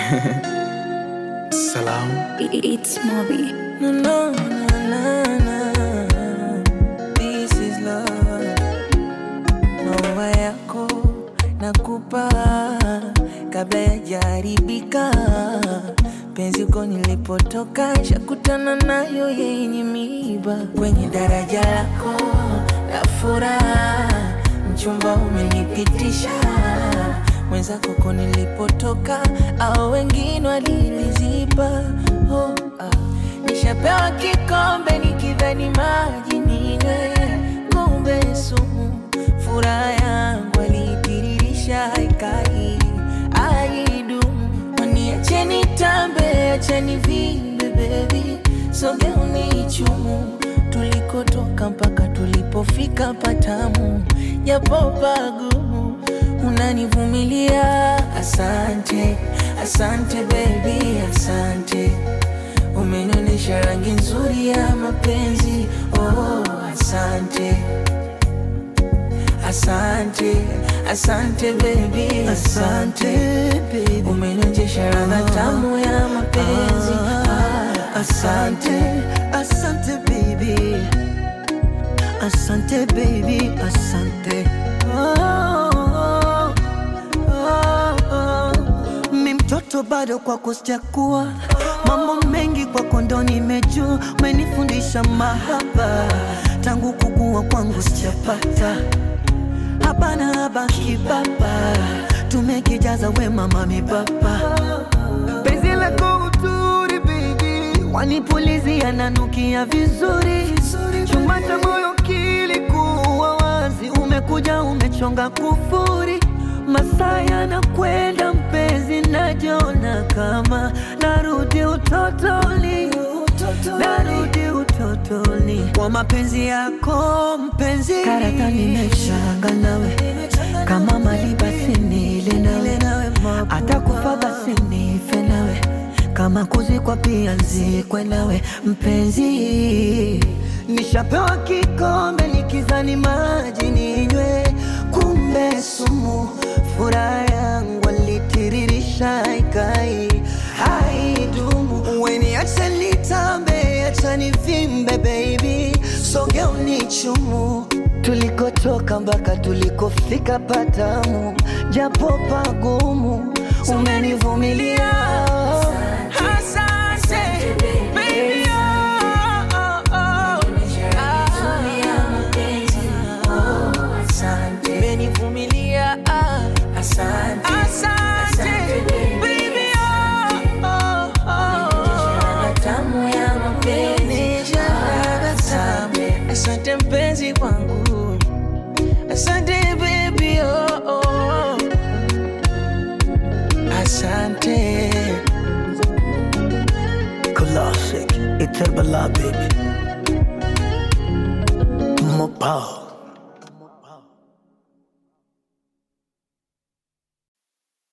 Salam. It's Moby. No, no, no, no, no. This is love. Maua yako nakupa kabla yajaribika. Penzi uko nilipotoka, shakutana nayo yenye miiba. Kwenye daraja lako la furaha, mchumba umenipitisha mwenzako ko nilipotoka, au wengine waliliziba. Oh, ah. Nishapewa kikombe nikidhani maji ninywe, kumbe sumu. Furaha yangu alitiririsha haikai aidumu. Waniacheni tambe, acheni vimbe baby, soge unichumu tulikotoka mpaka tulipofika patamu, japo pagumu unanivumilia. Asante, asante baby, asante umenionyesha rangi nzuri ya mapenzi. Oh, asante, asante, asante baby, asante umenionyesha radha tamu ya mapenzi. Ah, asante. Asante baby, asante baby, asante. Oh, oh, oh, oh. Mi mtoto bado kwako sijakuwa, mambo mengi kwako ndo nimejua, umenifundisha mahaba tangu kukua kwangu sijapata hapana habaki baba, tumekijaza wema mami baba penzi lako uturi baby, wanipulizia nanukia vizuri, chuma cha moyo kilikuwa wazi, umekuja umechonga kufuri, masaa yanakwenda mpenzi, najiona kama narudi utotoni, narudi utotoni kwa mapenzi yako mpenzi, karata nimeshanga nawe kama mali basi nile nawe, hata kufa basi nife nawe, kama kuzikwa pia nzikwe nawe mpenzi. Nishapewa kikombe nikizani maji ninywe, kumbe sumu. Furaha yangu alitiririsha ikai haidumu. Weniache nitambe, acha nivimbe baby, soge unichumu tulikotoka mpaka tulikofika patamu, japo pagumu, umenivumilia. Asante, baby, oh, oh, oh. Asante, umenivumilia. Ah, Asante, asante, baby, oh, oh, oh. tamu ya mapenzi. Asante, asante mpenzi wangu, asante baby, oh, oh. Asante. Classic, Iterbala baby, Mopao.